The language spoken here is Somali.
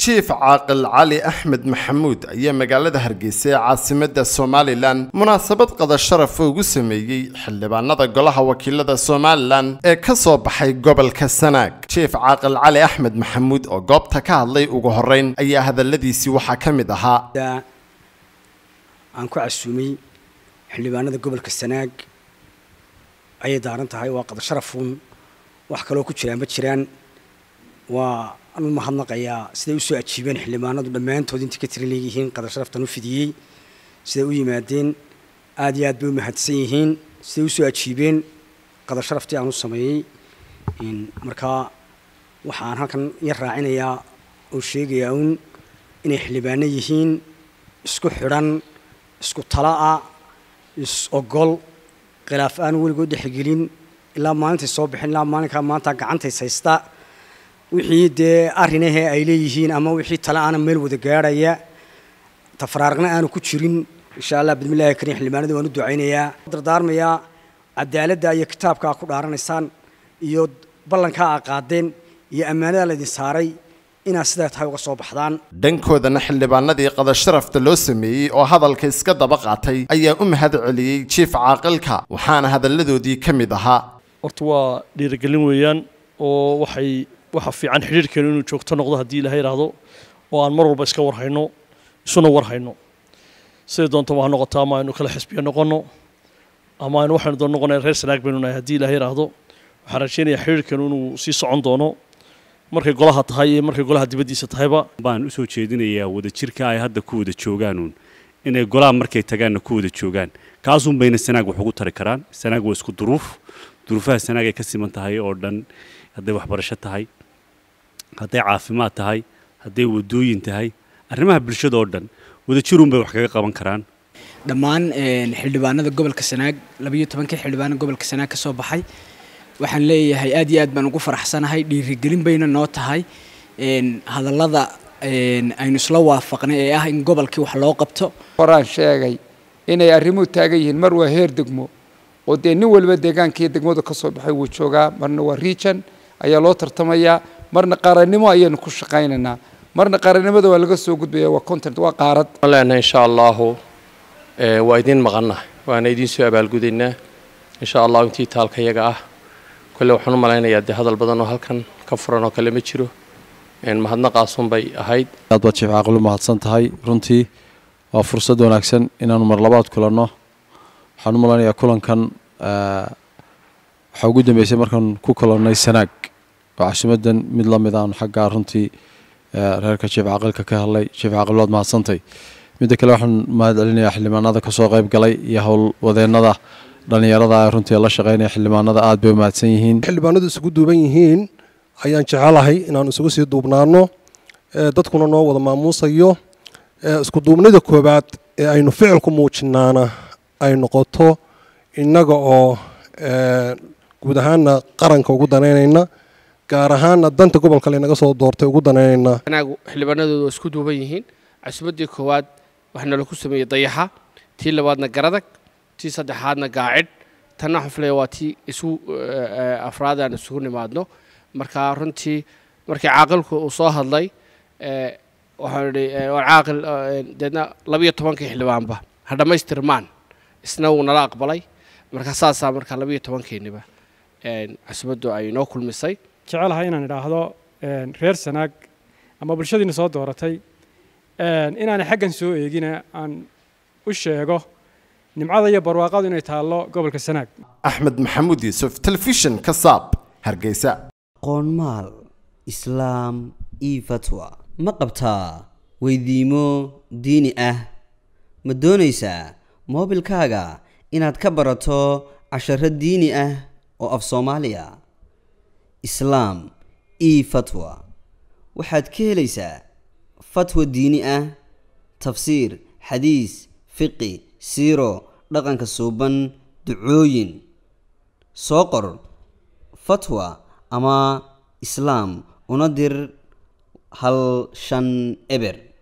jiif caaqil cali axmed maxamuud ayaa magaalada hargeysa ee caasimadda somalilan munaasabad qada sharafa ugu sameeyey xildhibaanada golaha wakiilada somalilan ee ka soo baxay gobolka sanaag jiif caaqil cali axmed maxamuud oo goobta ka hadlay ugu horeyn ayaa hadaladiisii waxaa ka mid ahaa aan ku casuumay xildhibaanada gobolka sanaag ayay daaran tahay waa qada sharafuun wax kaloo ku jiraan ma jiraan waa anu mahadnaqayaa siday usoo ajiibeen xildhibaanadu dhammaantood intii ka tira leeyihiin qadar sharaftan u fidiyey siday u yimaadeen aada iyo aad bay u mahadsan yihiin siday usoo ajiibeen qadar sharaftii aan u sameeyey markaa waxaan halkan yar raacinayaa oo sheegayaa uun inay xildhibaano yihiin isku xidhan isku tala'a is ogol khilaaf aan weligood dhexgelin ilaa maalintay soo bixin ilaa maalinkaa maanta gacantays haysta wixii dee arrinahee ay leeyihiin ama wixii tale aana meel wada gaadhaya tafaraarqna aanu ku jirin insha allah bismillahi kariim xildhibaanada waan u ducaynayaa dardaarmayaa cadaaladda iyo kitaabka aa ku dhaaranaysaan iyo ballankaa aa qaadeen iyo ammaanada laydin saaray inaad sidaa tahay uga soo baxdaan dhankoodana xildhibaanadii qada sharafta loo sameeyey oo hadalka iska daba qaatay ayaa u mahad celiyey jiif caaqilka waxaana hadalladoodii ka mid ahaa horta waa dhiirigelin weeyaan oo waxay waxa fiican xidhiirhkeenu inuu joogto noqdo haddii ilaha yidhaahdo oo aan mar walba iska warhayno isuna warhayno siday doontaba ha noqoto ama aynu kala xisbiya noqonno ama aynu waxaynu doon noqonay reer sanaag baynu nahay haddii ilaha yidhaahdo waxaan rajaynayaa xidhiirhkeenu inuu sii socon doono markay golaha tahay iyo markay golaha dibaddiisa tahayba baan usoo jeedinayaa wadajirka ay hadda ku wada joogaanuun inay golaha markay tagaanna ku wada joogaan kaasuun bayna sanaag wax ugu tari karaan sanaag waa isku duruuf duruufaha sanaag ay ka siman tahay oo dhan hadday waxbarasho tahay hadday caafimaad tahay hadday wadooyin tahay arrimaha bulshada oo dhan wadajirun bay wax kaga qaban karaan dhammaan xildhibaanada gobolka sanaag labayo tobankii xildhibaana gobolka sanaag ka soo baxay waxaan leeyahay aad iyo aad baan ugu faraxsanahay dhiirigelin bayna noo tahay hadallada aynu isla waafaqnay ee ah in gobolkii wax loo qabto horaan sheegay inay arrimuhu taagan yihiin mar waa heer degmo oo dee nin waliba deegaankaiyo degmadu ka soo baxay wuu joogaa marna waa region ayaa loo tartamayaa marna qaarannimo ayaynu ku shaqaynaynaa marna qaarannimada waa laga soo gudbaya waa content waa qaarad leenahay insha allahu waa idiin maqannahay waana idiin soo abaalgudaynaa insha allahu intii taalka yaga ah kolle waxaan u malaynayaa dee hadal badan oo halkan ka furan oo kale ma jiro mahadnaqaasun bay ahayd aad baad jiif caaqil u mahadsan tahay runtii waa fursad wanaagsan inaanu mar labaad kulanno waxaan u malaynayaa kulankan waxaa ugu dambeysay markaan ku kulannay sanaag oo casumadan mid la mid aan xaggaa runtii reerka jiif caaqilka ka hadlay jiif caaqil waad mahadsantay midda kale waxaan mahad celinayaa xildhibaanada kasoo qayb galay iyo howlwadeennada dhallinyarada runtii la shaqeynaya xildhibaanada aad bay u mahadsan yihiin xildhibaanadu isugu duuban yihiin ayaan jecelahay inaan isugu sii duubnaano dadkuna noo wada maamuusayo isku duubnida koowaad ee aynu ficilku muujinaana ay noqoto innaga oo guud ahaana qaranka ugu danaynayna gaar ahaana danta gobolka laynaga soo doortay ugu danaynayna anaagu xildhibaanadoodu waa isku duuban yihiin casubaddii koowaad waxaa laku sameeyey dayaxa tii labaadna garadag tii saddexaadna gaacid tanna waxaan filaya waa tii isu afraad aan isugu nimaadno marka runtii markii caaqilku uu soo hadlay waxaan idhi war caaqil deedna labiyo tobankii xildhibaanba ha dhammaystirmaan isna wuu nala aqbalay marka saasaa marka labiyo tobankeeniba cusubaddu ay noo kulmisay jecelahay inaan idhaahdo reer sanaag ama bulshadiina soo dooratay inaanay xaggan soo eegina aan u sheego nimcada iyo barwaaqadu inay taallo gobolka sanaag axmed maxamuud yuusuf telefishin ka saab hargeysa qoonmaal islaam io fatwa ma qabtaa weydiimo diini ah ma doonaysaa moobilkaaga inaad ka barato casharo diini ah oo af soomaaliya islaam io fatwa waxaad ka helaysaa fatwa diini ah tafsiir xadiis fiqi siiro dhaqanka suuban ducooyin soo qor fatwa ama islaam una dir hal shan eber